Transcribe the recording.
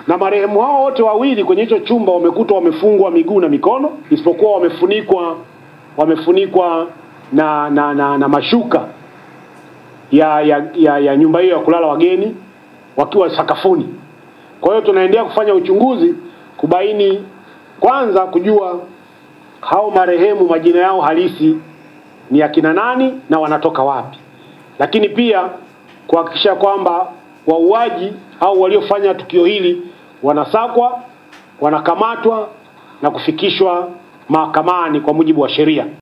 na marehemu hao wote wawili kwenye hicho chumba wamekutwa wamefungwa miguu na mikono, isipokuwa wamefunikwa wamefunikwa na na, na, na mashuka ya, ya, ya, ya nyumba hiyo ya kulala wageni wakiwa sakafuni. Kwa hiyo tunaendelea kufanya uchunguzi kubaini kwanza, kujua hao marehemu majina yao halisi ni akina nani na wanatoka wapi, lakini pia kuhakikisha kwamba wauaji au waliofanya tukio hili wanasakwa, wanakamatwa na kufikishwa mahakamani kwa mujibu wa sheria.